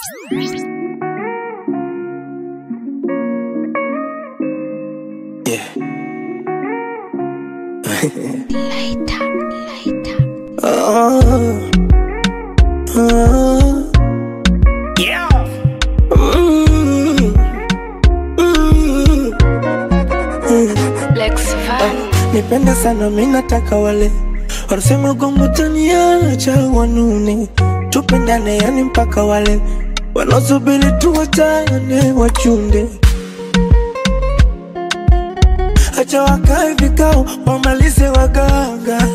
Yeah. Later, later. Oh. Oh. Yeah. Mm. Mm. Lex Van. Nipende sana mi nataka wale wanasema gongo taniacha wanune, tupendane yani mpaka wale wanaosubiri tuwachane wachunde, acha wakae vikao wamalize waganga,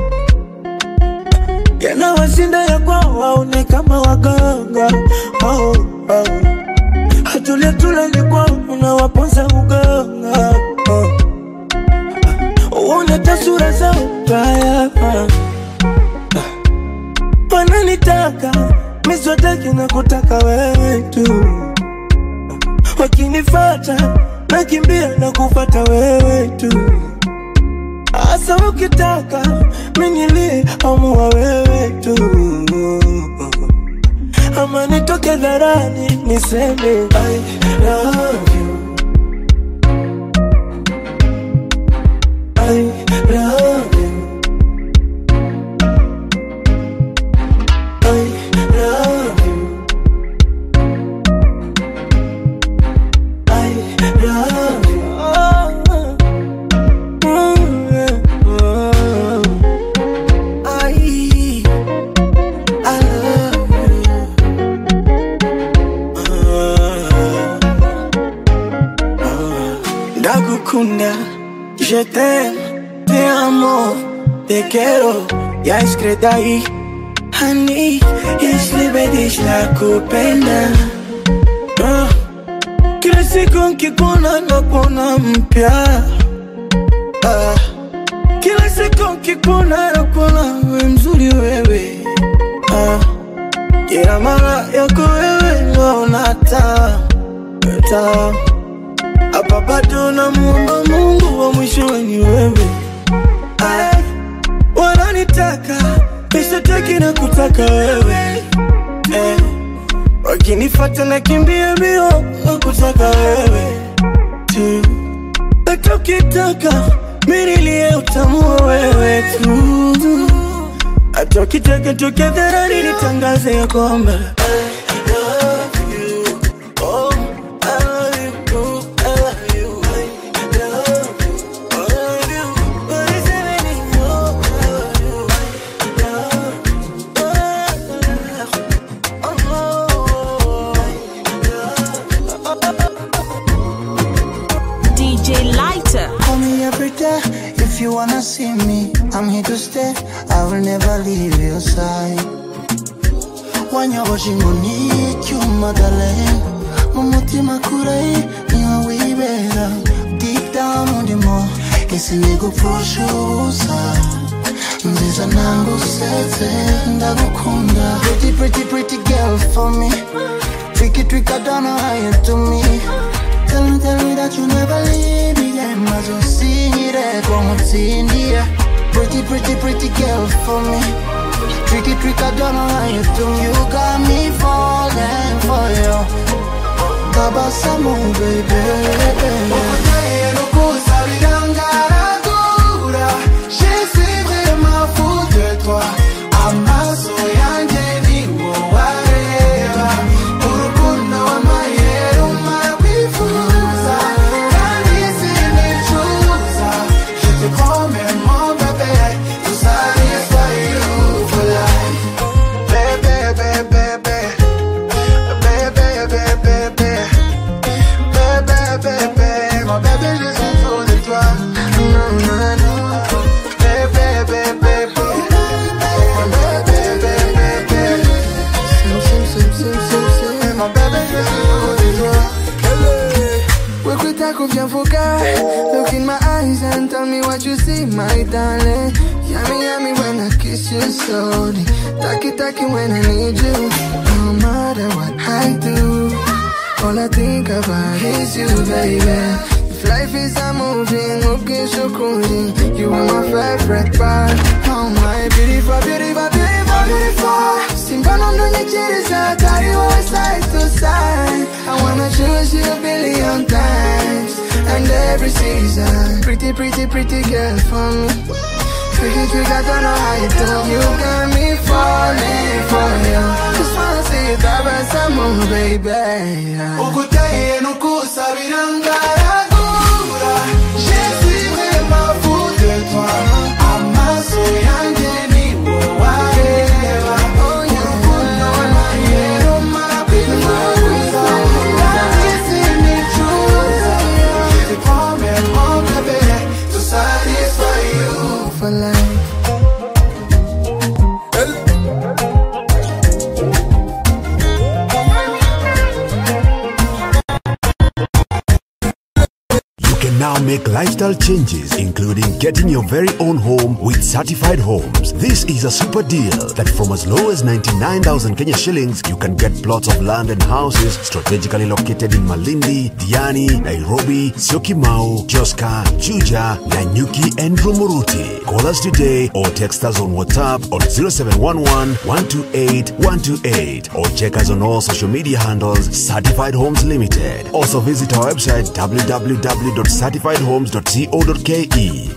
yanawashinda ya kwao waone kama waganga oh, oh. Hatulia tulali kwao unawaponza uganga oh. Uone tasura zao mbaya Wananitaka miswataki na kutaka wewe tu Wakinifata nakimbia na kufata wewe tu Asa ukitaka minilie amua wewe tu Ama nitoke dharani niseme I love you I love you. I love you. I love you. Oh, mm, yeah. Oh. I, I love you. Oh. Ndagukunda Je t'aime, te amo, te quiero, ya escrita ahí. Honey, jeśli będziesz nakupenda Ah, Kila siku nkikuona nakuona mpya Ah, Kila siku nkikuona nakuona we mzuri wewe Ah, Kila mara yako wewe naona taa taa hapa bado namuomba Mungu wa mwisho ni wewe. Ay, wananitaka nishataki na kutaka wewe eh, wakinifata na kimbia mbio na kutaka wewe tu, hata ukitaka minilie utamua wewe tu, hata ukitaka toke dharani nitangaze ya kwamba I love you. Oh, I love you. Oh, I love you. I love you. I love you. What is it anymore? I love you. I love you. Oh, I love you. DJ Lighter. Call me every day if you wanna see me. I'm here to stay. I will never leave your side. wanyoboje inkoni y'icyuma darling mu mutima kure niho wibera deep down undimo ese nigupfusha ubusa nziza nangusetse ndagukunda pretty pretty pretty girl for me tricky trick I don't know how you do me Tell me, tell me that you never leave me yeah, maze usinyire ko nkutsindiye Pretty, pretty, pretty girl for me Tricky trick, I don't know how you do You got me falling for you Kabasamu, baby Je suis vraiment fou de toi Amaso yanjye ni wowe areba Urukundo w'amayero umabwifuza Kandi sinicuza Je te promets mon bébé To satisfy you for life Bébé, bébé, bébé Bébé, bébé, bébé Bébé, bébé Mon bébé, je suis fou de toi Non, non, non Bébé, bébé, bébé Mon bébé, bébé, bébé Sim, sim, sim, sim, sim, sim Mon bébé, je suis fou de toi Wekwitako vya foka Look in my eyes and tell me what you see, my darling Yummy, yummy when I kiss you slowly Taki, taki when I need you No matter what I do All I think about is you, baby If life is a movie, okay, so cool You are my favorite part Oh my beautiful, beautiful, beautiful, beautiful Simba no nonyechereza wanna carry you side to side. I wanna choose you a billion times. And every season, pretty, pretty, pretty girl for me. Tricky, trick, I don't know how you do. You got me falling for you. Just wanna see you traverse some more, baby. Ukutaye nukusabiranga ragura. Je suis vraiment fou de toi. Amaso yanjye ni wowe areba. Urukundo n'amayero marabifuza. Nanjye sinicuza. Je te promets, mon bébé, to satisfy you for life. You can now make lifestyle changes, including getting your very own home with certified homes. This is a super deal that from as low as 99,000 Kenya shillings, you can get plots of land and houses strategically located in Malindi, Diani, Nairobi, Syokimau, Joska, Juja, Nanyuki, and Rumuruti. Call us today or text us on WhatsApp on 0711 128 128 or check us on all social media handles Certified Homes Limited. Also visit our website www.certifiedhomes.co.ke.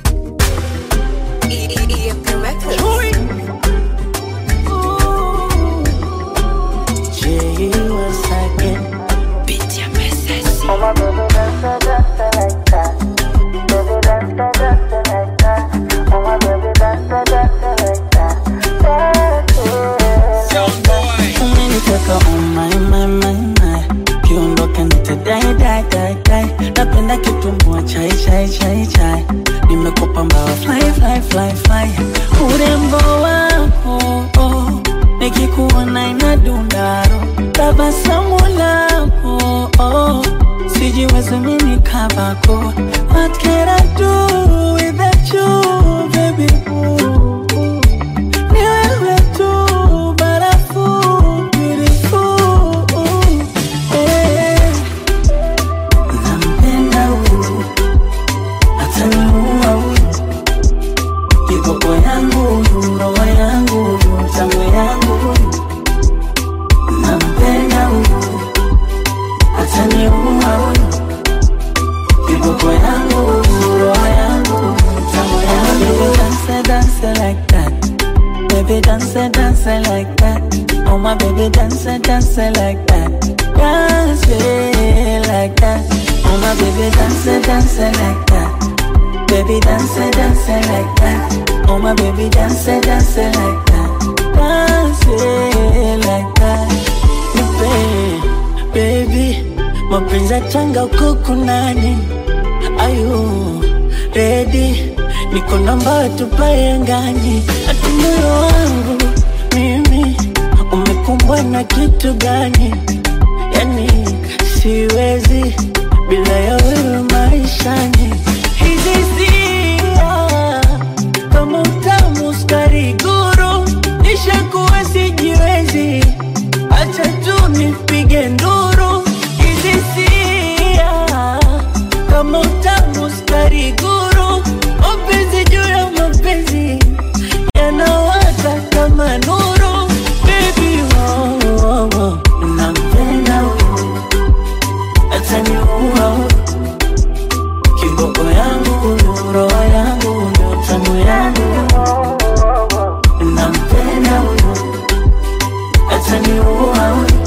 umeniteka oh my, my, my, my. kiondoka nitadai dai dai dai napenda kitumbua chai chai chai chai nimekupa mbawa fly fly fly fly urembo wako oh, nikikuona inadundaro tabasamu lako oh, sijiwezi mini kavako what can I do without you baby ooh, ooh. Ni wewe tu barafu beautiful eh. Nampenda huyu ataniua huyu kiboko yangu huyu roho yangu huyu tango yangu huyu nampenda huyu ataniua huyu kiboko yangu huyu roho yangu huyu tango yangu dance dance like that Baby dance, dance like that. Oh my baby dance, dance like that. Dance it like that. Oh my baby dance, dance like that. Baby dance, dance like that. Oh my baby dance, dance like that. Dance it like that. Nipe, baby, mapenzi ya changa uko kunani? Ayu, ready? Niko namba tupae angani, ati moyo wangu mimi umekumbwa na kitu gani? Yani siwezi bila ya wewe maishani. Hizi hisia kama utamu sukari guru, nishakuwa sijiwezi, acha tu nipige nduru. Hizi hisia kama utamu sukari guru, mapenzi juu ya mapenzi yanawaka kama nuru. Baby, oh, oh, oh. nampenda huyu ataniua huyu kiboko yangu huyu roho yangu huyu tamu yangu huyu nampenda huyu ataniua huyu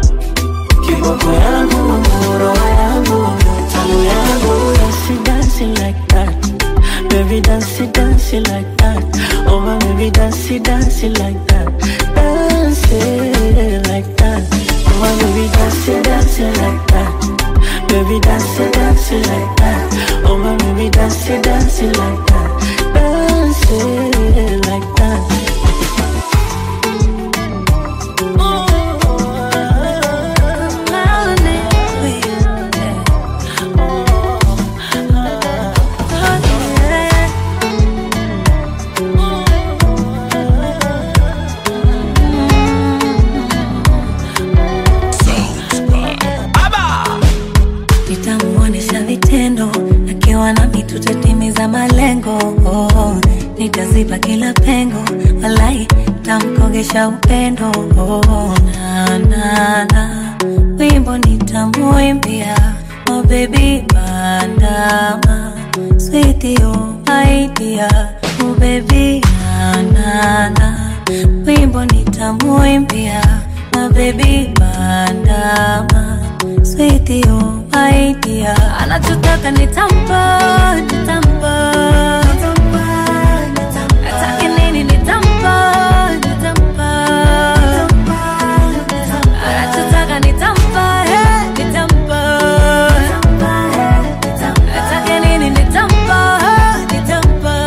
kiboko yangu huyu roho yangu huyu tamu yangu huyu She dancing like that Baby dance it, dance it like that Oh my baby dance it, dance it like that Dance it like that Oh my baby dance it, dance it like that Baby dance it, dance it like that Oh my baby dance it, dance it like that Dance it like that nitamuonesha vitendo akiwa nami tutatimiza malengo oh, nitaziba kila pengo walai nitamkogesha upendo oh, na, na, na. wimbo nitamuimbia oh baby bandama switio idea oh baby na, na, na. wimbo nitamuimbia oh baby bandama switio idea anachotaka nitampa nitampa atake nini nitampa nitampa anachotaka nitampa eh, nitampa atake nini nitampa eh, nitampa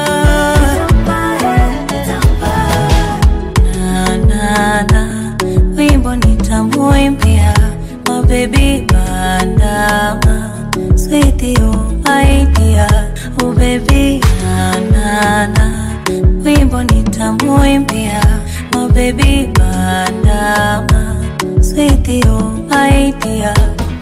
na na na wimbo nitamuimbia oh baby bandama switio idea oh baby na na na wimbo nitamuimbia oh baby bandama switio idea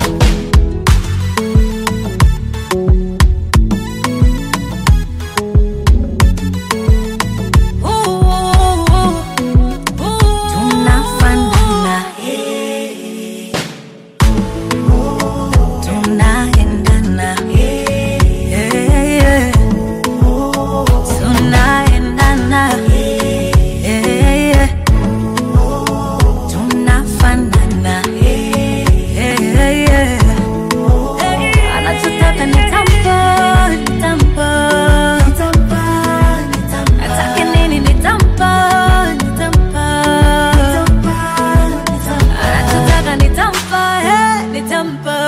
tunafanana tunaendana Yeah, yeah. tunaendana Yeah, yeah. tunafanana Yeah, yeah. anachotaka nitampa nitampa atake nini nitampa nitampa anachotaka nitampa eh, nitampa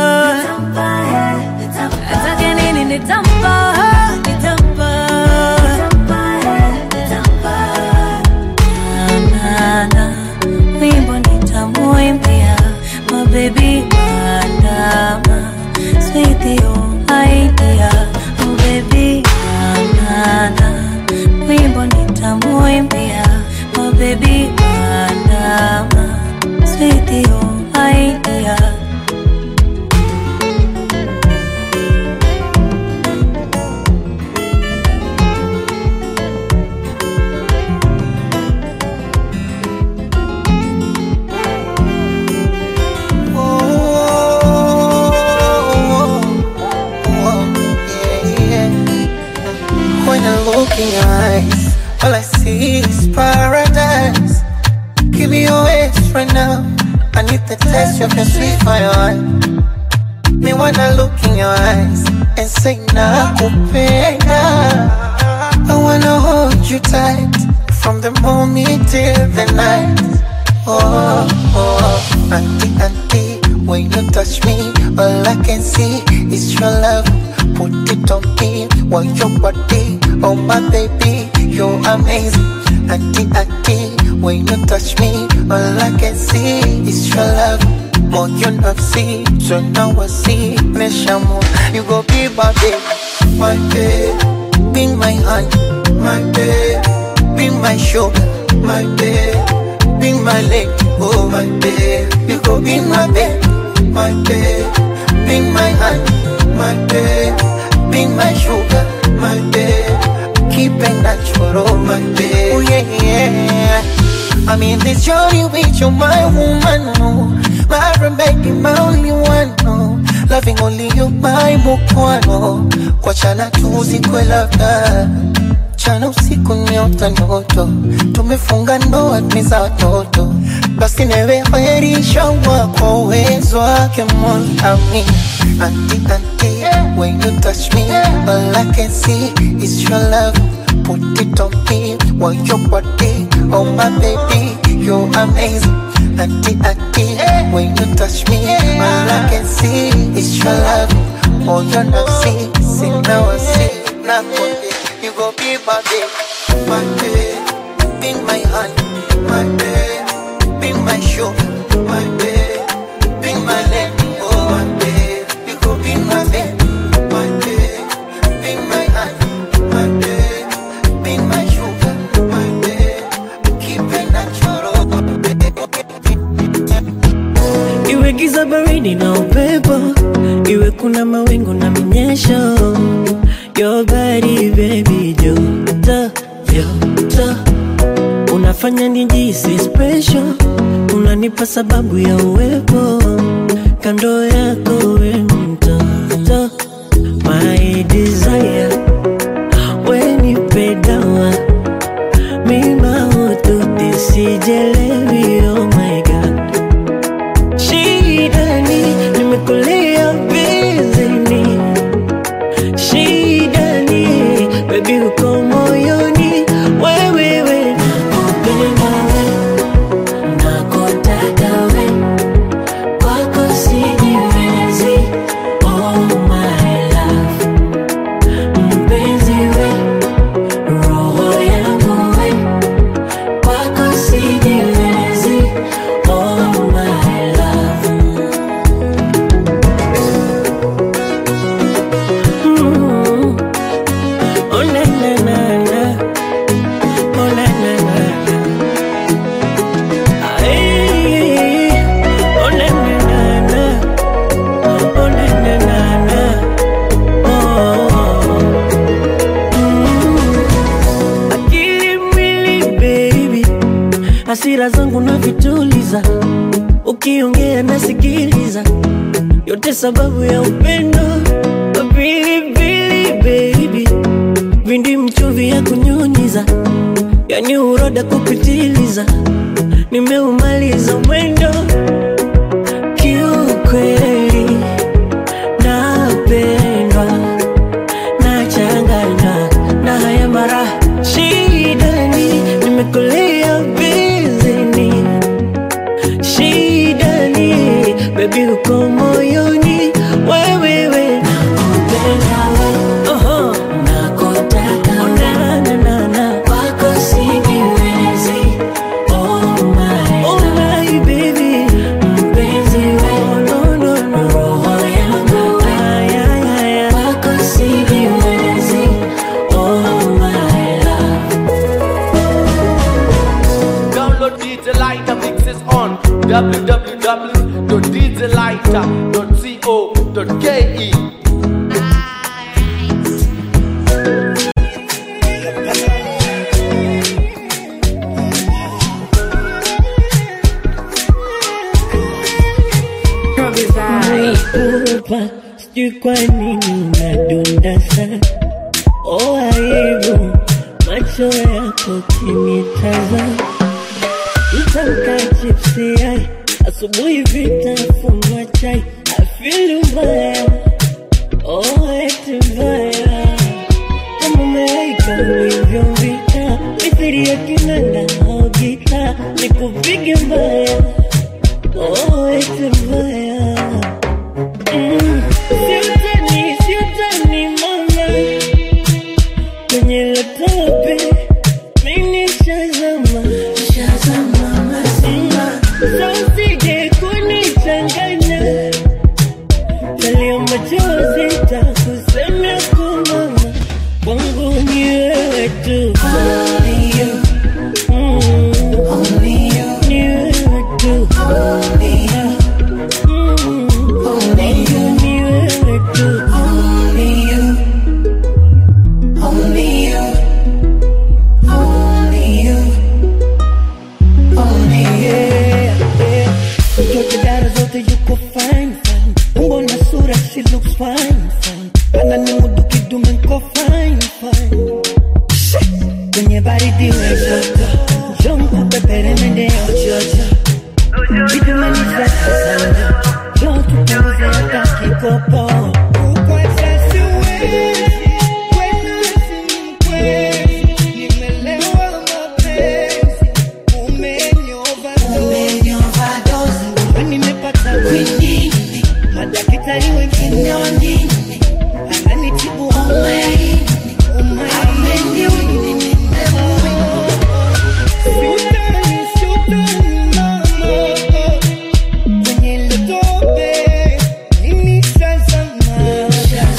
atake nini nitampa eh, nitampa Na, na, na. wimbo nitamuimbia mabebi bandama swithio idea mabebi banana wimbo nitamuimbia mabebi bandama swithio idea When I look in your eyes, all I see is paradise. Give me your waist right now. I need the taste of your sweet fire. Me wanna look in your eyes and say nakupenda. I wanna hold you tight from the moment till the night. Oh, oh, auntie, auntie, when you touch me, all I can see is your love. Put it on me, want your body, oh my baby, you're amazing. Auntie, auntie, when you touch me, all I can see is your love. More you not see, so now I see. Neshamo, you go be my baby, my baby, be my hand, my baby, be my shoulder, my baby, be my leg, oh my baby, you go be my baby, my baby, be my hand, my baby, be my sugar, my baby, keep it natural, my baby, oh yeah, yeah. I'm in this journey with you, my woman, no. My baby, my only one, no. Loving only you, my mukwano. Kwa chana tuzi kwe labda. Chana usiku niota ndoto. Tumefunga ndoa tumiza watoto. Basi newe khairisha kwa uwezo wake Mola amin. Auntie, auntie, when you touch me, all I can see is your love. Put it on me, want your body, oh my baby, you're amazing. Auntie, auntie, when you touch me, all I can see is your love. Oh, you're not see, see now I see, now you go be my baby, my baby, be my honey, my baby, be my sugar, my baby, be my lady, oh my baby, you go be my baby, my baby, be my honey, my baby, be my sugar, my baby, keep it natural, iwe giza baridi na upepo, iwe kuna mawingu na minyesho, your body baby, joto joto, una unafanya nijisi special, unanipa sababu ya uwepo kando yako, we mtoto my desire, we nipe dawa mima ututi sijelewi, oh my god shida ni nimekulia bizini shida ni baby uko moyoni wewewe nakupenda we nakutaka we kwako sijiwezi oh my love mpenzi we roho yangu we kwako sijiwezi oh my love Mm. Oh na na na na. Oh na na na na. Ay. Oh na na na na. Oh na na na na. Oh. Mm. Akili mwili baby, hasira zangu na vituliza, ukiongea nasikiliza, yote sababu ya upendo pilipili baby, vindi mchuvi ya kunyunyiza, yani uroda kupitiliza, nimeumaliza mwendo kiukweli, napendwa nachanganywa na haya mara shida ni nimekulia bizini shida ni bebi uko moyoni wewewe nakupenda we Oho. nakutaka na, na, na, na. kwako sijiwezi oh my, oh my baby mpenzi we oh, no, no, no. roho yangu we ay, ay, ay, ay. kwako sijiwezi oh my love Download DJ Lighter mixes on www.djlighter.co.ke. Kupa, sijui kwa nini unadunda sana oh, aibu macho yako kinitazama Mtamka chipsi yai asubuhi vitafunwa chai afili mbaya oh, eti mbaya kama malaika ulivyovita mithili ya kinanda au gita nikupige mbaya oh, eti mbaya Mm, siutani, siutani mama kwenye latope mimi shazama shazama mazima sausije kunichanganya talia machozi takusemea kumama kwangu ni wewe tu Only you. Mm. Ni wewe tu Mm. Ni wewe tu Yeah, yeah. Mtoto dada zote yuko fine fine, umbo na sura she looks fine fine, ana ni mudu kidume nko fine fine. Kwenye baridi we joto, njoo nikupepere mende ya jojo, kidume ni safi sana, njoo tupunguze hata kikopo. Uko sasa siwezi, kwenu simkwezi, nimelewa mapenzi, umenioverdose. Nimepata kwinini, madaktari wengine wengine ananitibu umaini, umaini. Siutani, siutani mama, kwenye ile tope mimi shazama.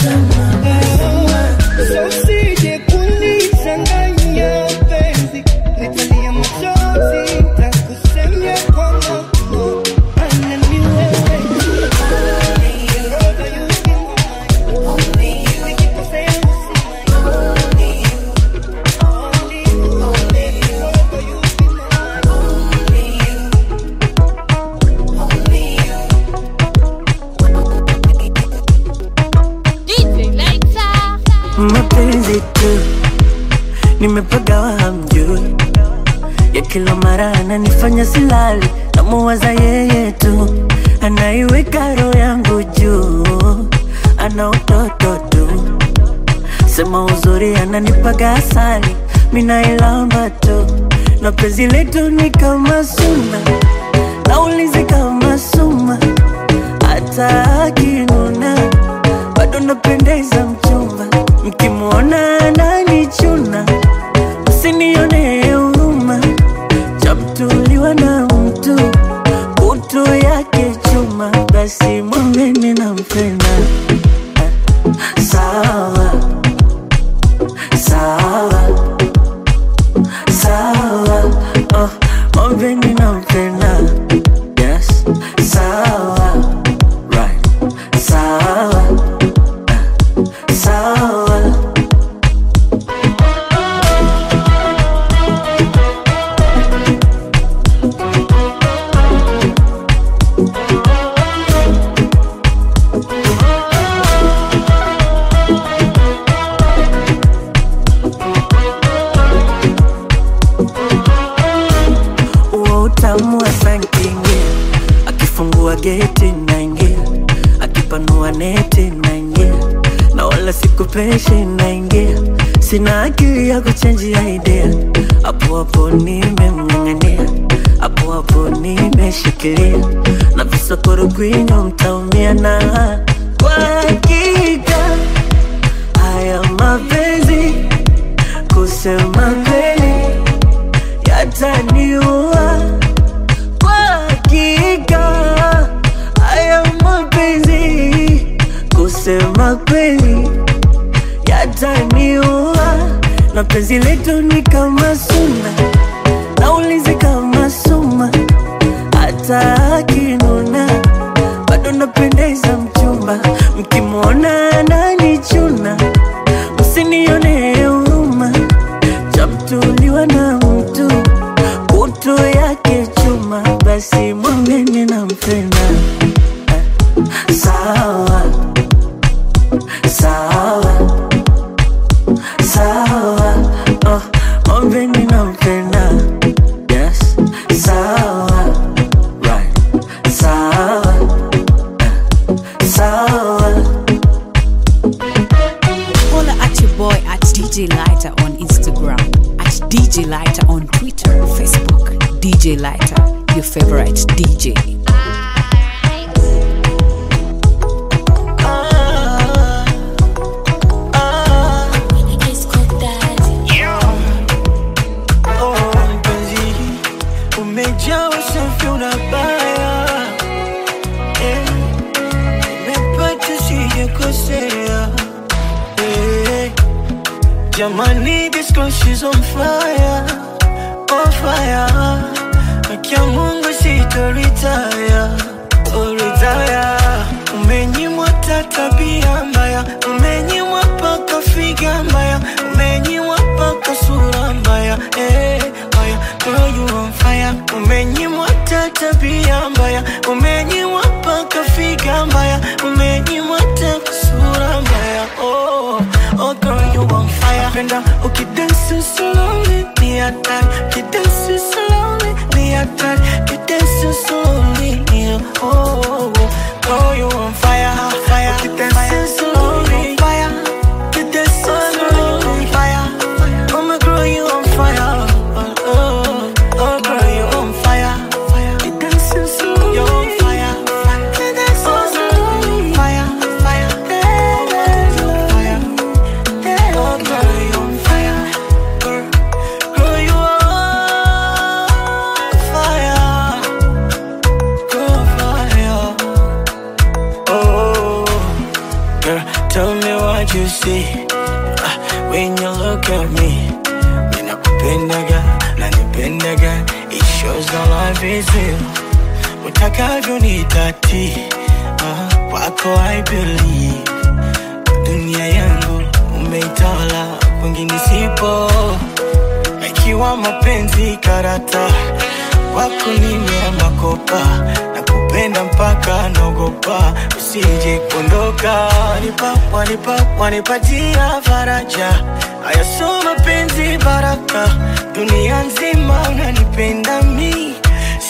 So usije kunichanganya penzi, nitalia machozi, nitakusemea kwa mama. Maana ni wewe. Roho yangu silali namuwaza yeye tu anaiweka roho yangu juu ana utoto tu sema uzuri ananipaga asali minailamba tu na penzi letu ni kama suna naulizi kama suma hata akinuna bado napendeza mchumba mkimwona ananichuna msinione huruma chamtuliwa na mtu kutu yake chuma basi mwambeni nampenda sawa sawa sawa oh, mwambeni nampenda yes sawa right sawa sawa huo utamu wa sankingia akifungua geti naingia akipanua neti naingia na wala sikupeshi naingia sina akili ya kuchenjia idea hapo hapo nimemng'ang'ania hapo hapo nimeshikilia na visokoro kwinyo mtaumia na kwa hakika haya mapenzi kusema kweli yataniua kwa hakika haya mapenzi kusema kweli yataniua na penzi letu ni kama suna naulizi kama suma hata akinuna bado napendeza mchumba mkimwona ananichuna msinione huruma chamtuliwa na mtu kutu yake chuma basi mwambeni nampenda sawa sawa sawa oh, mwambeni nampenda yes sawa right sawa sawa Holla at your boy at DJ Lighter on Instagram, at DJ Lighter on Twitter, Facebook, DJ Lighter, your favorite DJ. Oh, mpenzi, umejaa usafi unabaya eh, nimepata sijakosea eh, jamani this girl she's on fire on fire akia Mungu sitoritaya oritaya umenyimwa ta tabia mbaya umenyimwa paka figa mbaya umenyimwa paka sura mbaya eh, mbaya girl you on fire umenyimwa ta tabia mbaya umenyimwa paka figa mbaya umenyimwa ta sura mbaya oh, oh girl you on fire penda ukidansi slowly ni hatari ukidansi slowly ni hatari ukidansi slowly yeah, oh, oh, oh girl you on fire fire ukidansi slowly fire ukidansi slowly fire oh my girl you on fire oh, oh, oh girl you on fire ukidansi slowly you on fire ukidansi slowly fire fire fire Oh, girl, you on fire. Girl, girl, you on fire. Girl, fire. Oh, girl, tell me what you see Ah, when you look at me. Ninakupendaga, nanipendaga. It shows the life is real. Utakavyo ni dhati. Ah, kwako I believe dunia yangu umeitawala, kwingine sipo. Ikiwa mapenzi karata, kwako nimeama kopa na kupenda mpaka naogopa usije kuondoka. Wanipa, wanipa, wanipatia faraja, haya so mapenzi baraka, dunia nzima unanipenda mi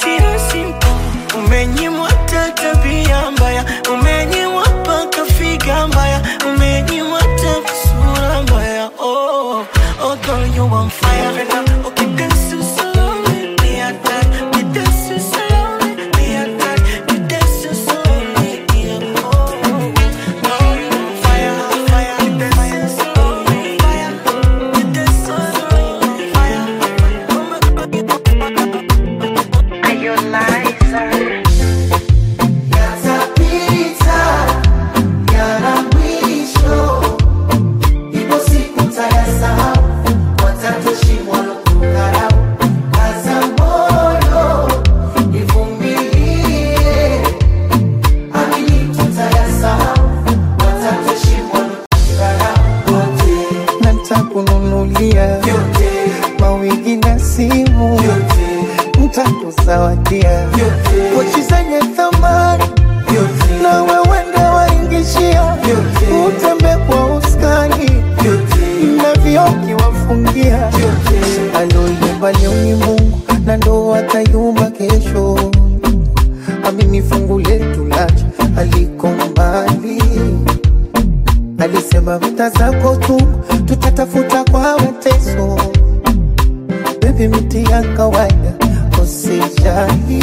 nitakuzawadia pochi zenye thamani na wewe ndo waingishia utembe kwa uskani na vioki wafungia aloyumba leo ni Mungu na ndo atayumba kesho amini fungu letu lacha aliko mbali alisema vita zako tu tutatafuta kwa mateso bebi miti ya kawaida usijali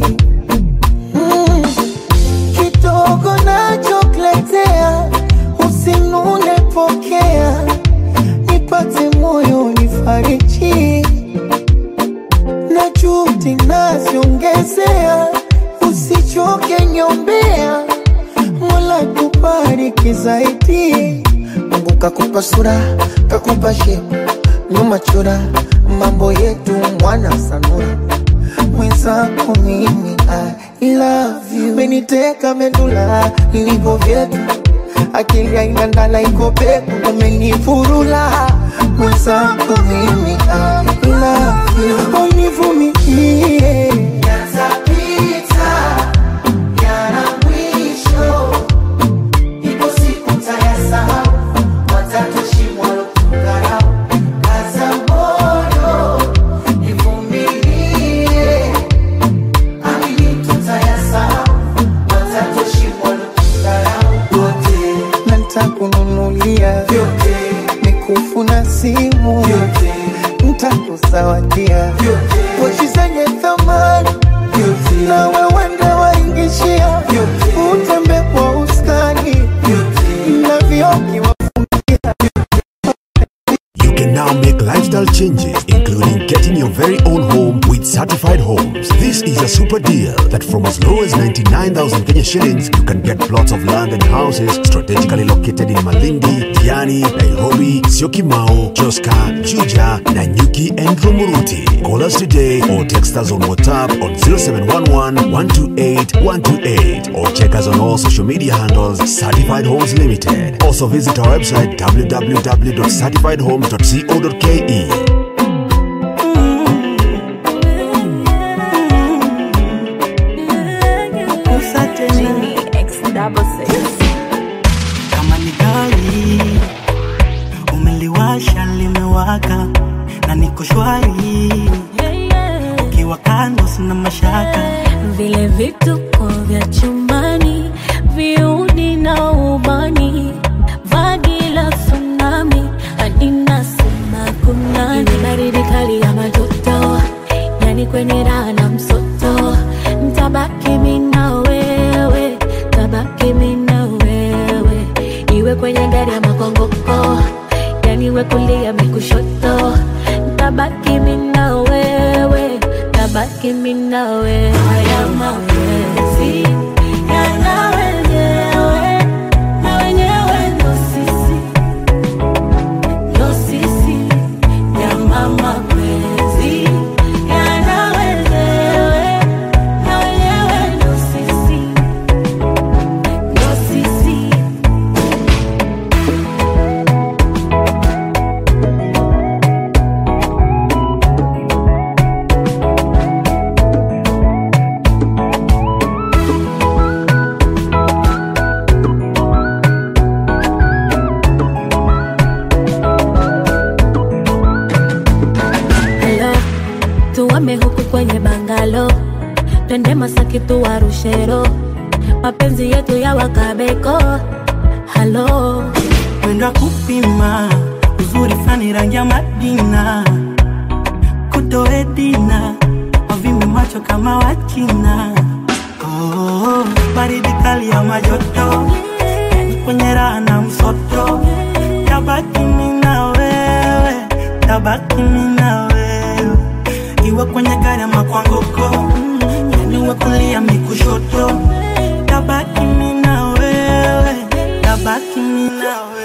mm. kidogo nachokuletea usinune pokea nipate moyo nifariji na juhudi naziongezea usichoke nyombea mola kubariki zaidi mungu kakupa sura kakupa shepu nyuma chura mambo yetu mwana sanura mwenzako mimi I love you meniteka medula ilivyo vyetu akili haina ndala iko peku umenifurula mwenzako mimi I love you univumilie yatapita yana mwisho ipo siku tayasahau watatushimwa lokukarau kaza moyo ivumilie amini tutayasahau watatushimwa lokukarau wote na ntakununulia vyote mikufu na simu vyote ntakuzawadia pochi zenye thamani na wewe ndo waingishia utembe kwa uskani na vioki wa You can now make lifestyle changes, including getting your very own home with certified homes. This is a super deal that from as low as 99,000 Kenya shillings, you can get plots of land and houses strategically located in Malindi, Diani, Nairobi, Syokimau, Joska, Juja, Nanyuki, and Rumuruti. Call us today or text us on WhatsApp on 0711 128 128 or check us on all social media handles Certified Homes Limited. Also visit our website www.certifiedhomes.co.ke. kama ni gari umeliwasha limewaka na niko shwari ukiwa kando sina mashaka vile vituko vya chumbani viudi na ubani vagi la tsunami halina sema kunani baridi kali ya matoto yani kwenye raha na msoto ntabaki mina wewe tabaki mina wewe iwe kwenye gari ya makongoko yani we kulia mikushoto ntabaki mina wewe tabaki mina wewe haya mapenzi yana wenyewe na wenyewe ndo sisi ndo sisi nyama mapenzi yana wenyewe na wenyewe ndo sisi ndo sisi Hello, tuame huku kwenye bangalo, twende Masaki tuwarushero, mapenzi yetu ya wakabeko. Halo, mwendo kupima uzuri fani rangi ya madina kutoedina wavimbe macho kama wachina oh, baridi kali ya majoto yani kwenye raha na msoto tabaki mina wewe tabaki mina wewe iwe kwenye gari ama kwa ngoko yani uwe kulia mikushoto tabaki mina wewe tabaki mina wewe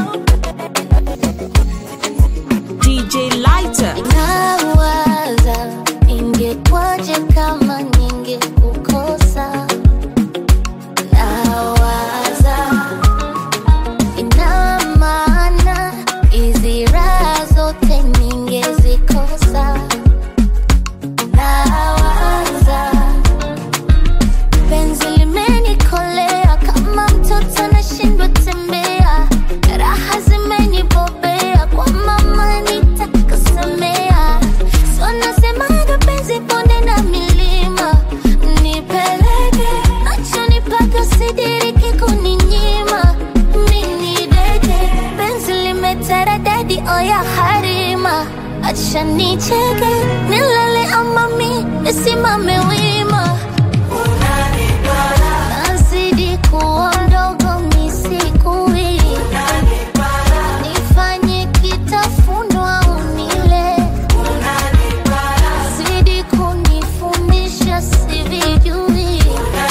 DJ Lighter. Nawaza nisimame wima nazidi kuwa mdogo misikui nifanye kitafunwa unile zidi kunifundisha sivijui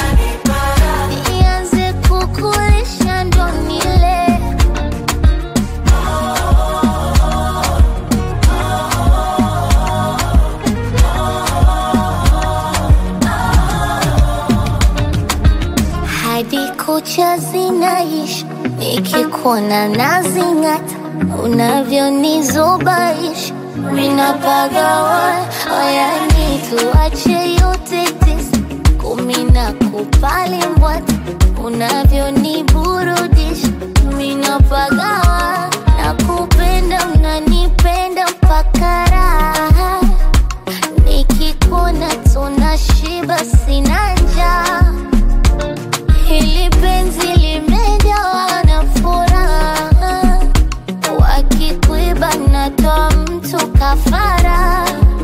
nianze kukulisha ndo nile hadi kucha zinaisha nikikuona nazing'ata unavyonizubaisha minapagawa oyani tuache yote tisa kumi na kupali mbwata unavyoniburudisha minapagawa na kupenda unanipenda mpaka raha nikikuona tunashiba sina njaa Hili penzi limejawa na furaha, wakikuiba natoa mtu kafara.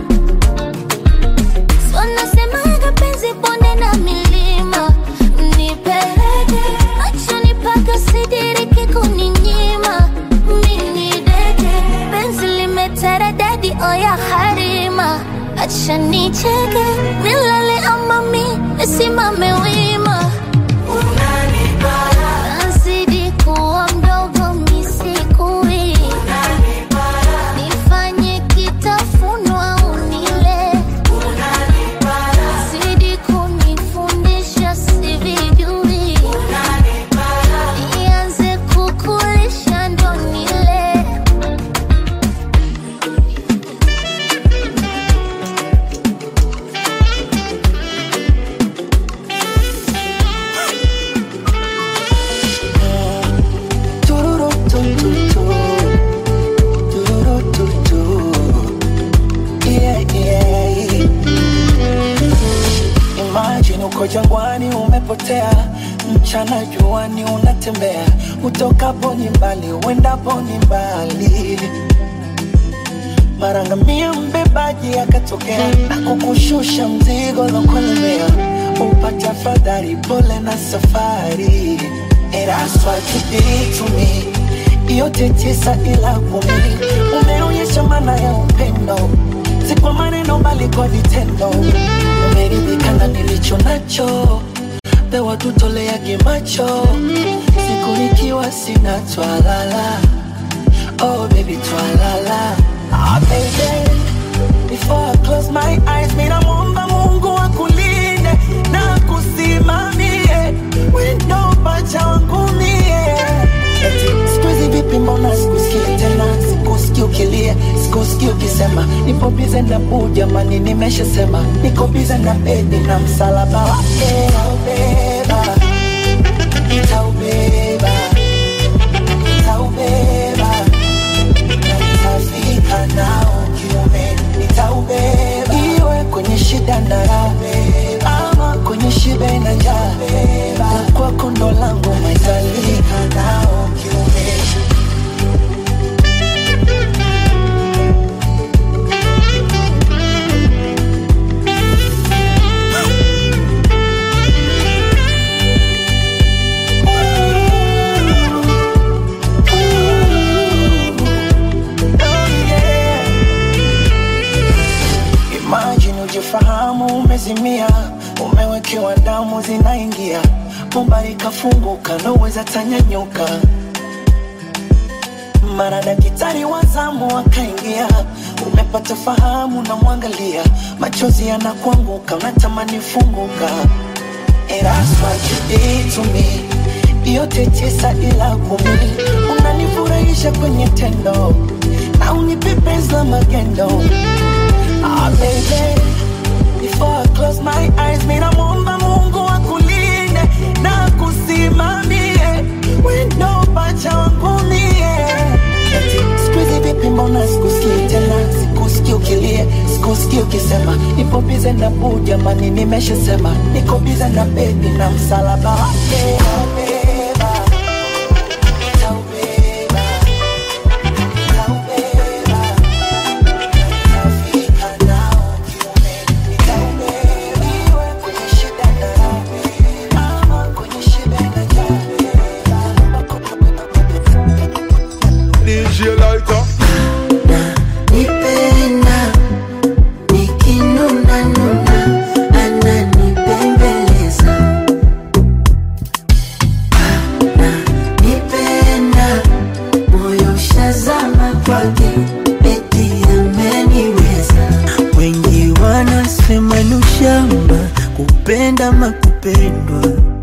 So nasemaga penzi bonde na milima, nipeleke machoni paka sidiriki kuninyima. Mini deke penzi limeteredadi oya harima, acha nicheke nilale ama mi nisimame wima nazidi kuwa mdogo misikui nifanye kitafunwa unile zidi kunifundisha sivijui nianze kukulisha ndo nile Tururutututu. Tururututu. Yeah, yeah. Imagine uko jangwani umepotea, mchana juani unatembea, utokapo ni mbali, uendapo ni mbali. Mara ngamia mbebaji akatokea na kukushusha mzigo lokolemea, upata fadhari, pole na safari. And that's what you did to me. Yote tisa ila kumi, umeonyesha maana ya upendo, si kwa maneno bali kwa vitendo. Umeridhika na nilicho nacho, pewa tutoleage macho, siku nikiwa sina twalala. Oh baby twalala, ah baby Before I close my eyes, mina muomba Mungu akulinde na kusimamie wendo pacha wangu mie. Eti siku hizi vipi, mbona sikusikii tena, sikusikii ukilia, sikusikii ukisema nipo bize na buu, jamani, nimeshasema niko bize na bedi na msalaba wake nitaubeba, nitaubeba, nitaubeba na nitafika nao kiume, nitaubeba iwe kwenye shida na raha, ama kwenye shibe na njaa, na kwako ndo langu maitalika nao kiume. Imagine ujifahamu umezimia, umewekewa damu zinaingia, bomba ikafunguka, naweza tanyanyuka. Mara daktari wa zamu akaingia, umepata fahamu, namwangalia, machozi yanakuanguka, unatamani funguka. And that's what you did to me. Yote tisa ila kumi, unanifurahisha kwenye tendo na unipepeza magendo. Ah, baby, before I close my eyes, mina muomba Mungu akulinde na kusimamie wendo pacha wangu mie. Eti siku hizi vipi, mbona sikusikii tena, sikusikii ukilia, sikusikii ukisema nipo bize na buu, jamani, nimeshasema niko bize na bebi na msalaba wake nitaubeba, nitaubeba, nitaubeba. Nitafika nao kiume, nitaubeba nikinuna nuna ananipembeleza ananipenda moyo shazama kwake eti ameniweza wengi wanasema ni ushamba kupenda makupendwa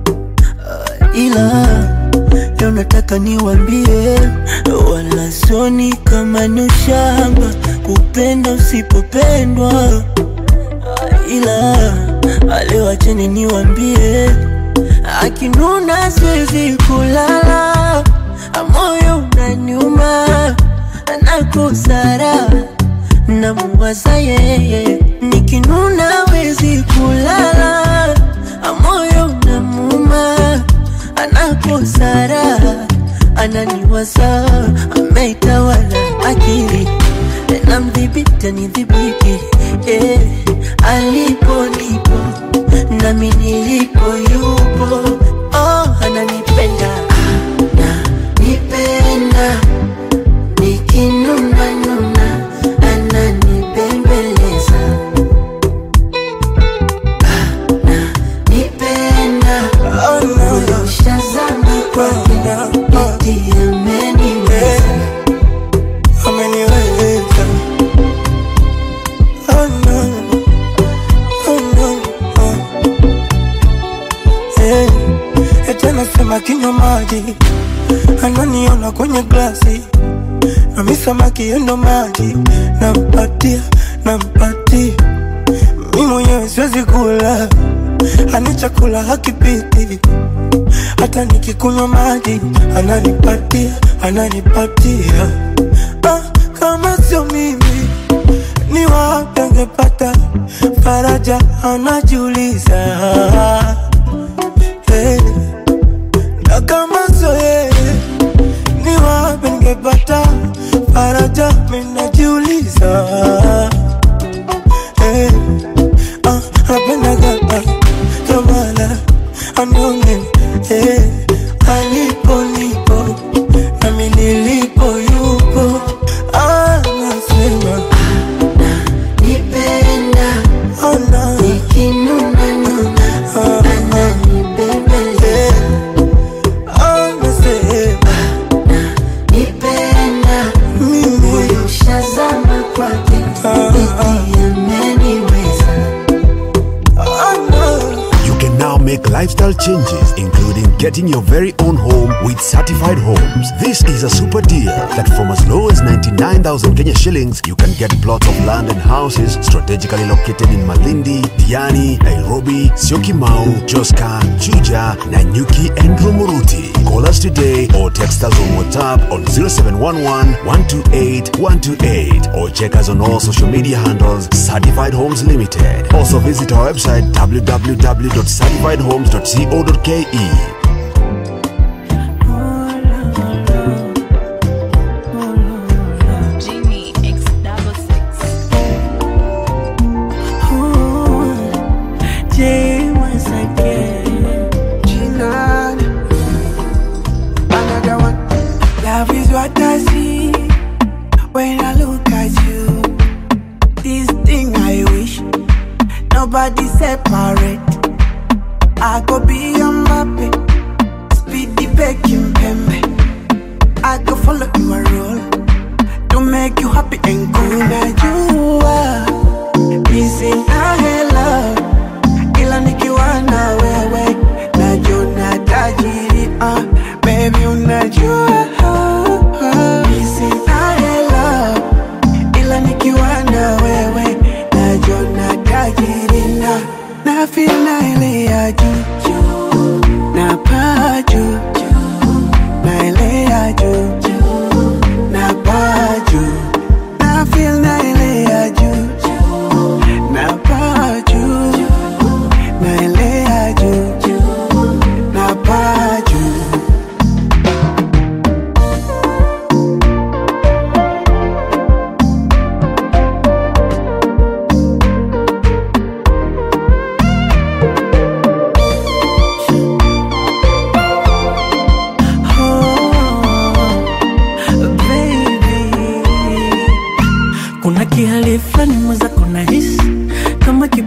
ila leo nataka niwambie wala soni kama ni ushamba kupenda usipopendwa ila leo acheni niwambie akinuna siwezi kulala moyo unaniuma nakosara namuwaza yeye nikinuna wezi kulala moyo unamuma anakosara ananiwaza ameitawala akili namdhibiti anidhibiti eh, alipo nipo nami nilipo yupo oh, ananipenda ananipenda nikinuna nuna ananibembeleza ananipenda moyo shazama kwake eti ameniweza ameniweza oh no oh no oh. Hey, eti anasema kinywa maji ananiona kwenye glasi nami samaki yendo maji nampatia nampatia mi mwenyewe siwezi kula ani chakula hakipiti hata nikikunywa maji ananipatia ananipatia ah, kama sio mimi ni wapi angepata faraja anajiuliza hey. na kama sio yeye ni wapi ningepata faraja minajiuliza hey. ah, napendaga ah, tomala anione hey. alipo nipo nami nilipo yupo anasema nipenda oh, no. nikinuna nuna ananibembeleza anasema nipenda moyo shazama kwake eti ameniweza You can now make lifestyle changes, including getting your very own home with certified homes. This is a super deal that from as low as 99,000 Kenya shillings, you can get plots of land and houses strategically located in Malindi, Diani, Nairobi, Syokimau, Joska, Chuja, Nanyuki, and Rumuruti. Call us today or text us on WhatsApp on 0711 128 128 or check us on all social media handles Certified Homes Limited. Also visit our website www.certifiedhomes.co.ke. Genie X double six. J once again Chinan. Another one. Love is what I see when I look at you. This thing I wish nobody separate. I go be your mappy, speedy baking pembe. I go follow your rule to make you happy and cool. Now you are missing a love ila nikiwa na wewe najona tajiri uh, baby unajua Missing I love, ila nikiwa na wewe najona tajiri na na feel na ile ya juu na paa juu na ile ya juu na paa juu na feel na ile ya juu na paa juu naelea juu na paa juu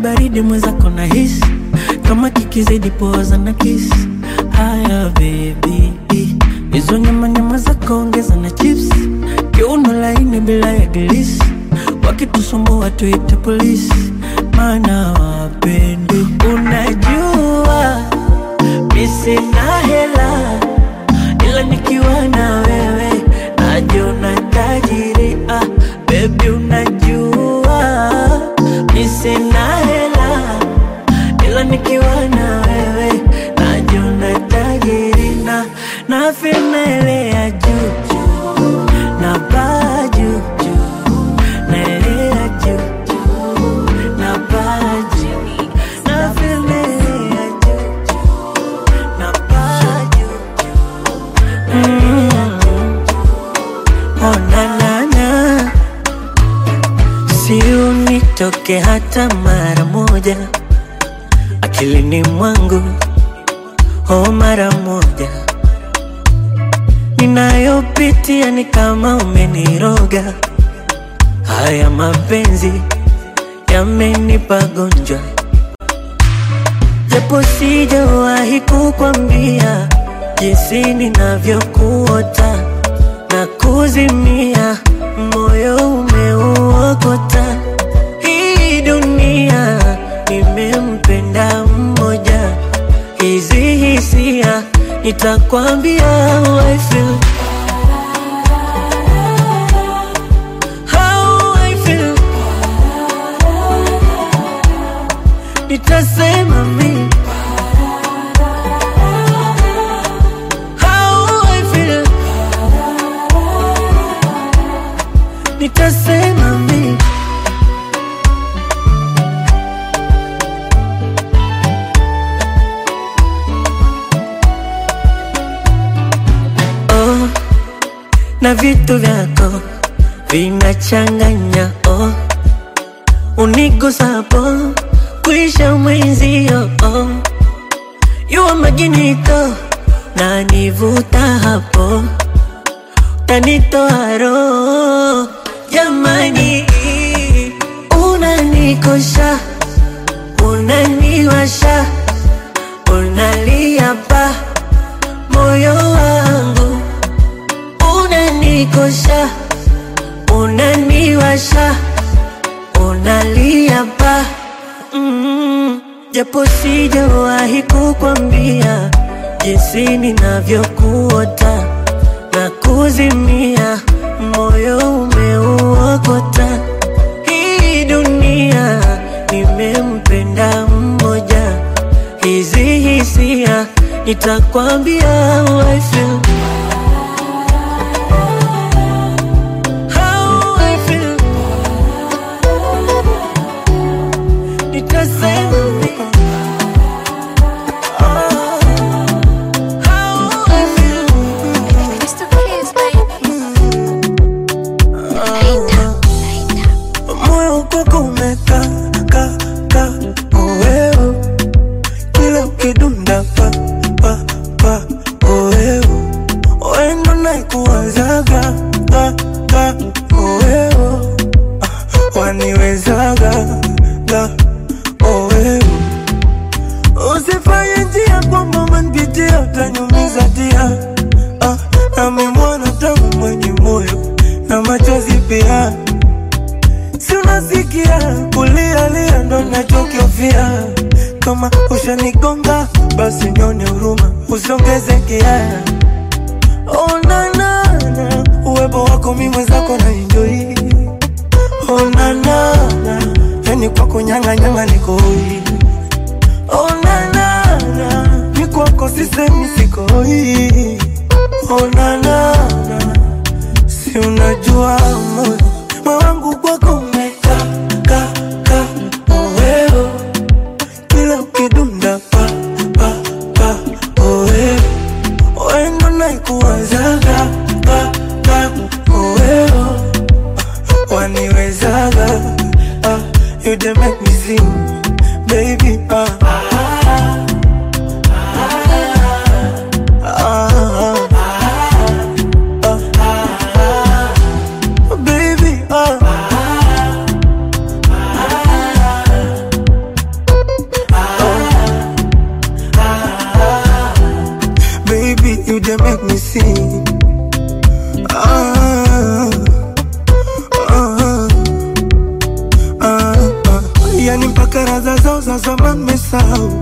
baridi mwenzako na hisi kama kikizidi poza na kisi haya bebi hizo nyama nyama zako ongeza na chips kiuno laini bila ya gilisi wakitusumbua tuite polisi maana wapendi unajua misina hela ila nikiwa na wewe najiona tajiri ah, bebi unajua misina hela ila nikiwa na wewe najiona tajiri na na ya juu juu na baa juu juu naelea juu juu na baa juu na ya juu juu na baa juu Mm. Oh, na, na, na. Si unitoke hata mara moja akilini mwangu, oh, mara moja ninayopitia ni kama umeniroga. Haya mapenzi yamenipa gonjwa, japo sijawahi kukwambia jinsi ninavyokuota na kuzimia, moyo umeuokota. Hii dunia nimempenda mmoja, hizi hisia nitakwambia how I feel. How I feel. Nitasema mimi How I feel. Nitasema mimi oh, na vitu vyako vinachanganya oh, unigusapo kuisha mwenzio oh, yuwa maginito na nivuta hapo tanitoa roho jamani, unanikosha unaniwasha unalia pa moyo wangu unanikosha unaniwasha unalia pa mm, japo sijawahi kukwambia jinsi ninavyokuota na kuzimia, moyo umeuokota. Hii dunia nimempenda mmoja, hizi hisia nitakwambia how I feel. How I feel. Nitasema mimi. How I feel. moyo kwako umeka ka ka oeo kila ukidunda pa pa pa oeo wendo naikuwazaga ka ka oeo Ah, waniwezaga ga oeo usifanye njia kwamba umenipitia utanyumiza tia ah, nami mwana tangu mwenye moyo na machozi pia si unasikia kulialia ndo nachokiofia kama ushanigonga basi nyone huruma usongeze kiaya onanana uwepo wako mi mwenzako na enjoi onanana yani kwako nyanganyanga nikoi onanana mi kwako sisemi sikoi onanana si unajua moyo moyo wangu kwako umeka ka ka oeo kila ukidunda pa pa pa oeo wendo naikuwazaga pa pa oeo waniwezaga ah, you dey make me sing baby ah. Ah, zao za zamani mesahau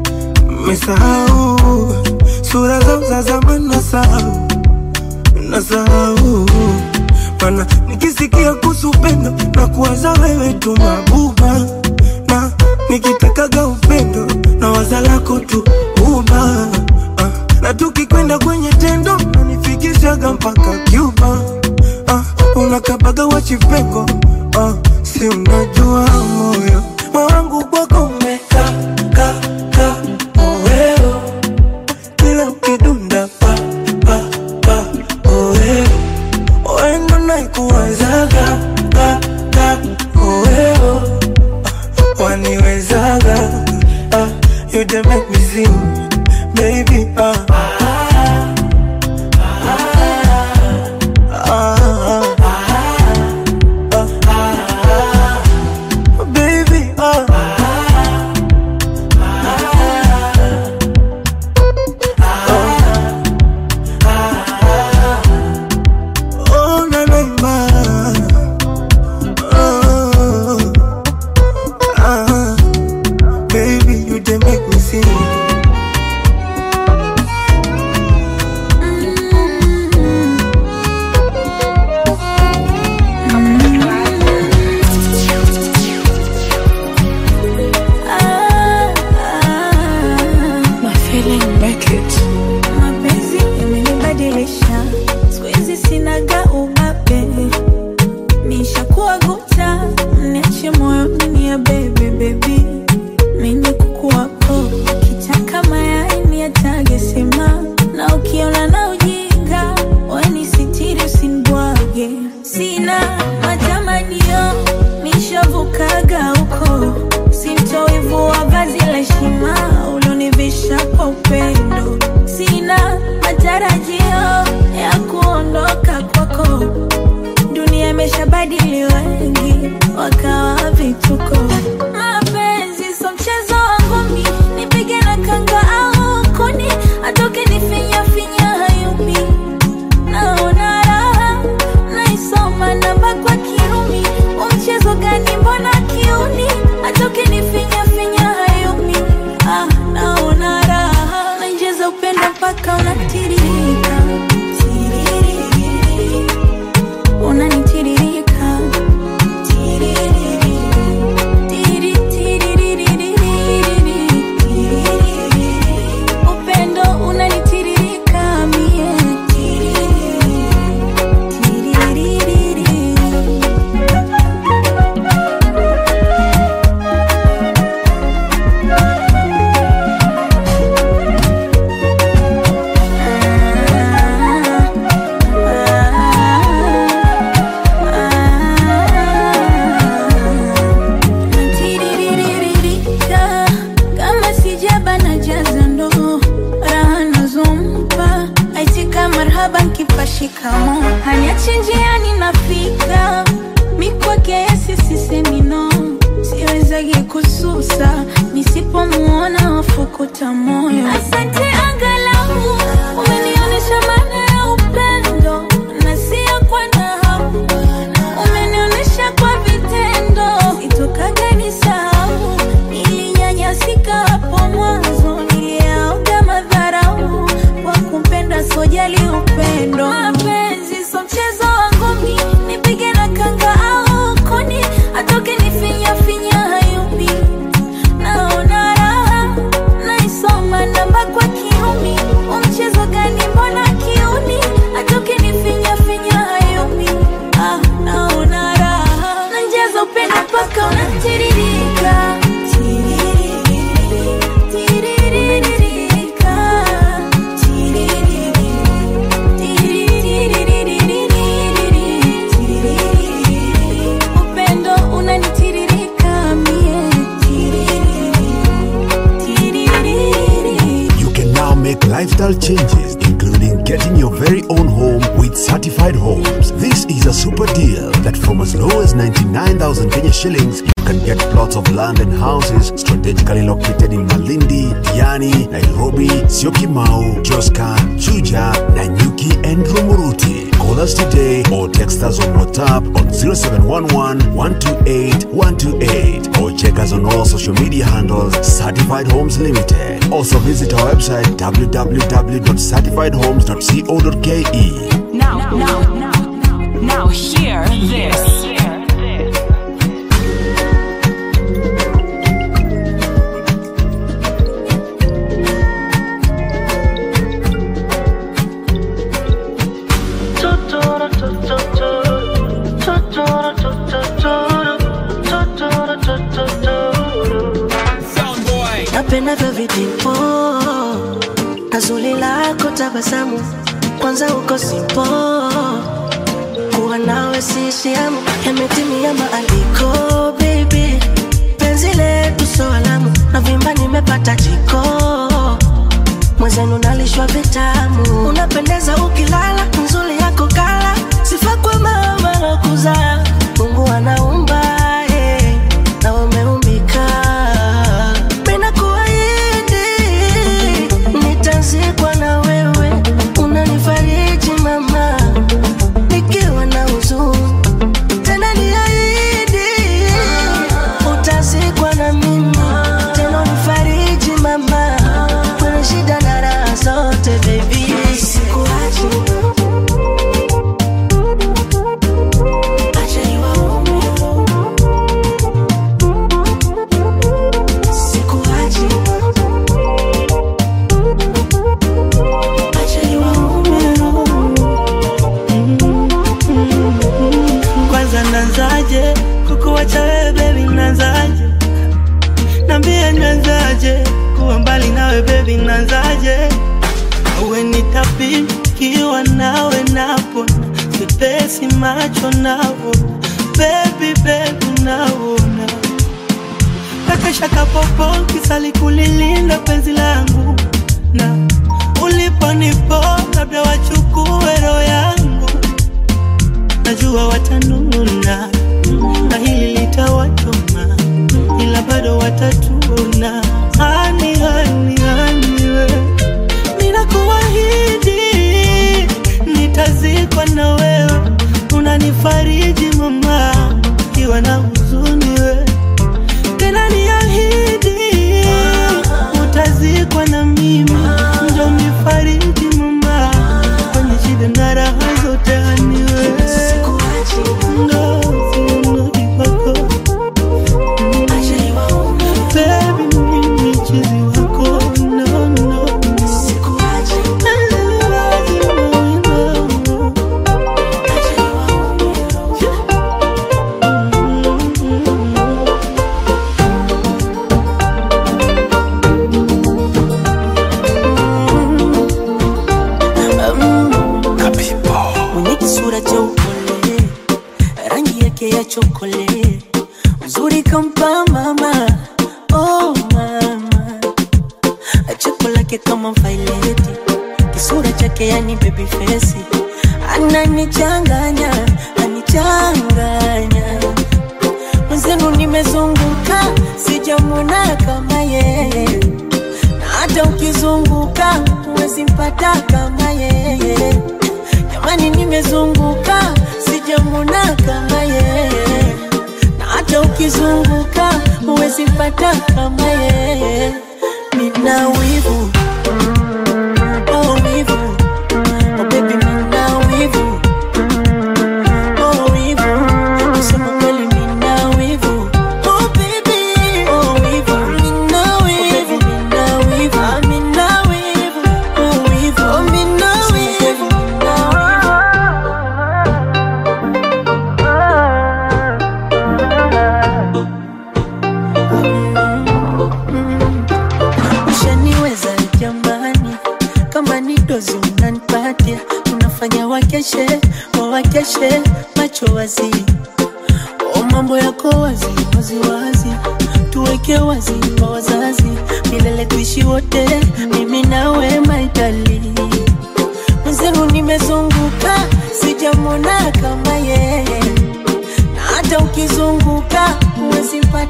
mesahau sura zao za zamani nasahau nasahau mana nikisikia kuhusu upendo na kuwaza wewe tu mabuba na nikitakaga upendo na waza lako tu uba ah, na tukikwenda kwenye tendo nanifikishaga mpaka Cuba ah, unakabaga wachipengo ah, si unajua moyo moyo wangu kwako umeka ka ka oeo kila ukidunda pa pa pa oeo oendo naikuwazaga ka ka oeo ah, waniwezaga ah, you dey make me sing baby ah. Ah, ah, ah, baby, ah. Oh, na, na, ma. Oh, ah, baby, you dey make me sing. My feeling make it. Mapenzi yamenibadilisha, siku hizi sinaga ubabe, nishakuwa guta, niache moyoni ni ya bebe bebi, mimi kuku wako kitaka mayai ni atage sema, na ukiona na ujinga weni sitiri usinibwage, sina matamanio nishavukaga huko, simtoivu wa vazi la heshima ulonivisha kwa upendo, sina matarajio ya kuondoka kwako. Dunia imeshabadili wengi, wakawa vituko. Mapenzi so mchezo wangu mi, nipige na kanga au kuni, atoke nifinya finya hayumi naona raha naisoma namba kwa kirumi umchezo gani mbona kiuni atoke nifinya finya hayumi ah, naona raha nainjeza upendo mpaka unatiririka Tiririri. unanitiririka Tiririri. Tiri, tiririririri. Tiririri. upendo unanitiririka mie Tiririri. Tiririri. Tiriririririka, kama sijaba na jaza ndo raha nazompa aitika marhaba nkipa shikamo haniachi njiani nafika mikwake yesi sisemi no siwezagi kususa nisipomuona wafukuta moyo asante angalau umenionyesha maana ya upendo na sio kwa nahamu umenionyesha kwa vitendo sitokaga nisahau nilinyanyasika hapo mwanzo niliaoga madharau kwa kumpenda sojali upendo mapenzi so mchezo wangu mi nipige na kanga au kuni atoke nifinya finya hayumi naona raha naisoma namba kwa kiumi umchezo gani mbona kiuni atoke nifinya finya hayumi ah, naona raha nanjaza upendo mpaka unatiririka Tiririri, tiririririka, tiririri, tiriririririri, tiririri. upendo unanitiririka mie Tiririri, tiririri. You can now make lifestyle changes, including getting your very own home with certified homes. This is a super deal that from as low as 99,000 Kenya shillings, you can get plots of land and houses strategically located in Malindi, Diani, Nairobi, Syokimau, Joska, Chuja, Nanyuki, and Rumuruti. Call us today or text us on WhatsApp on 0711 128 128 or check us on all social media handles Certified Homes Limited. Also visit our website www.certifiedhomes.co.ke. Now, now, now, now, hear this. napendavyo vitimpo na zuri lako tabasamu kwanza uko simpo kuwa nawe sishiamu yametimia maandiko baby penzi letu so alamu na vimba nimepata jiko mwenzenu nalishwa vitamu unapendeza ukilala nzuri yako kala sifa kwa mama na kuzaa mungu anaumba eh, na umeumbika Penda kuahidi nitazikwa na wewe, unanifariji mama nikiwa na huzuni. Tena niahidi utazikwa na mimi, tena unifariji mama kwenye shida na raha zote baby, sikuachi acha niwaume sikuachi acha niwaume kwanza nanzaje kukuwacha wewe bebi nanzaje nambie nanzaje kuwa mbali nawe bebi nanzaje uwe nitapikiwa nawe napona sipesi macho navona bebi bebi naona kakashaka popo kisali kulilinda penzi langu na uliponipo labda wachukue roho yangu najua watanuna na hili litawachoma ila bado watatuna hani hani hani we ninakuahidi nitazikwa na wewe unanifariji mama kiwa na huzuni we tena niahidi utazikwa na mimi njo nifariji mama kwenye shida na raha zote haniwe ndo siunudi kwako Baby, mimi chizi wako no, no. mwenye kisura cha upole, rangi yake ya chokole, uzuri kampa mama, oh mama, cheko lake kama vaileti, kisura chake yani baby face, ananichanganya, anichanganya mwenzenu, nimezunguka sijamwona kama yeye, na hata ukizunguka huwezi mpata kama yeye jamani nimezunguka sijamwona kama yeye na hata ukizunguka huwezi pata kama yeye nina wivu oh wivu oh baby nina wivu oh wivu kusema kweli nina wivu oh baby oh wivu nina wivu nina wivu ah nina wivu oh wivu oh nina wivu ushaniweza jamani, kama ni dozi unanipatia, unafanya wakeshe wawakeshe macho wazi, o mambo yako wazi wazi wazi, tuweke wazi kwa wazazi, milele tuishi wote, mimi nawe maitali mwenzenu, nimezunguka sijamwona kama yeye, na hata ukizunguka huwezi mpata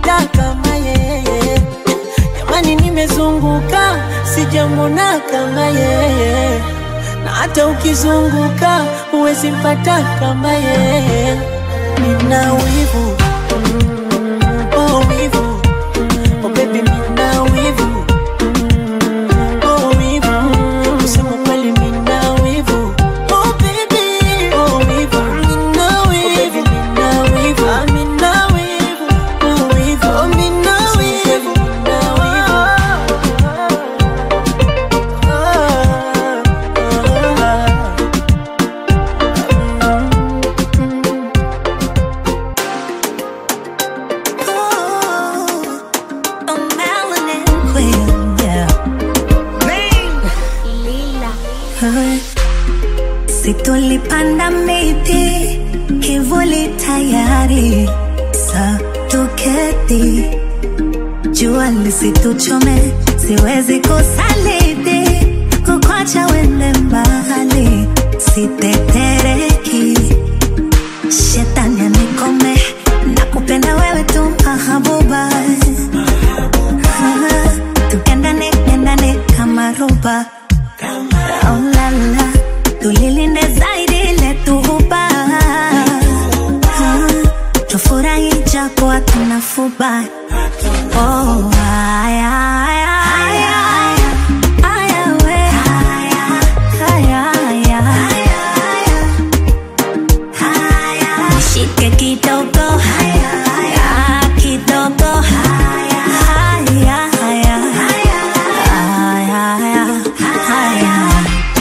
sijamwona kama yeye, na hata ukizunguka huwezi mpata kama yeye. Nina wivu oh wivu oh baby, nina wivu oh wivu, kusema kweli nina wivu oh baby oh wivu, nina wivu nina wivu ah, nina wivu oh wivu oh nina wivu nina wivu Si tulipanda miti kivuli tayari, sa tuketi, jua lisituchome, siwezi kusaliti, kukwacha wende mbali, sitetereki, shetani anikome, nakupenda wewe tu mahabuba, Ah, tukendane kendane kama roba Oh la la, tulilinde zaidi letu huba Ah, tufurahi japo hatuna fuba Oh, haya, haya, haya, haya, we. Haya, haya, Nishike kidogo Ah, kidogo Haya, haya, haya, haya.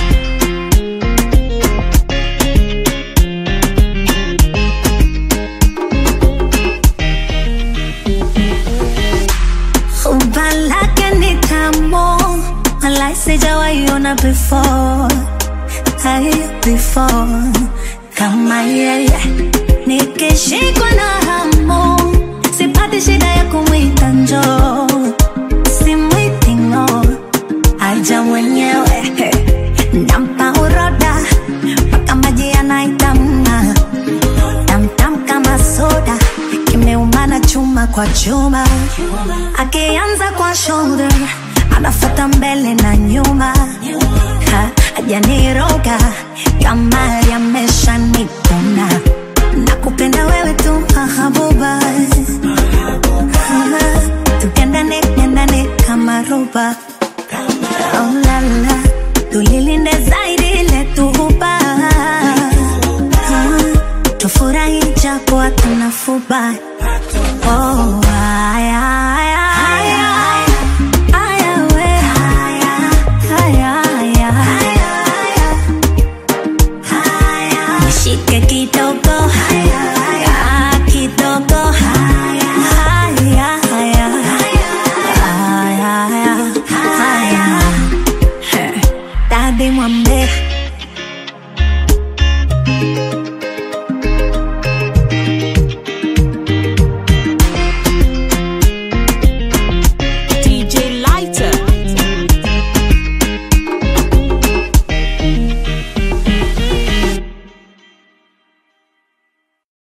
Umba lake ni tamu, walai sijawahi ona before, hai before kama yeye. Nikishikwa na hamu, sipati shida ya kumwita njoo, simwiti ng'o, aja mwenyewe nampa uroda mpaka maji yanaitamna tamtam kama soda kimeumana chuma kwa chuma akianza kwa shoulder anafata mbele na nyuma Ha, hajaniroga kama yamesha nikuna nakupenda wewe tu mahabuba Ah, tukendane kendane kama roba oh, la, la. tulilinde zaidi letu huba Ah, tufurahi japo hatuna fuba oh,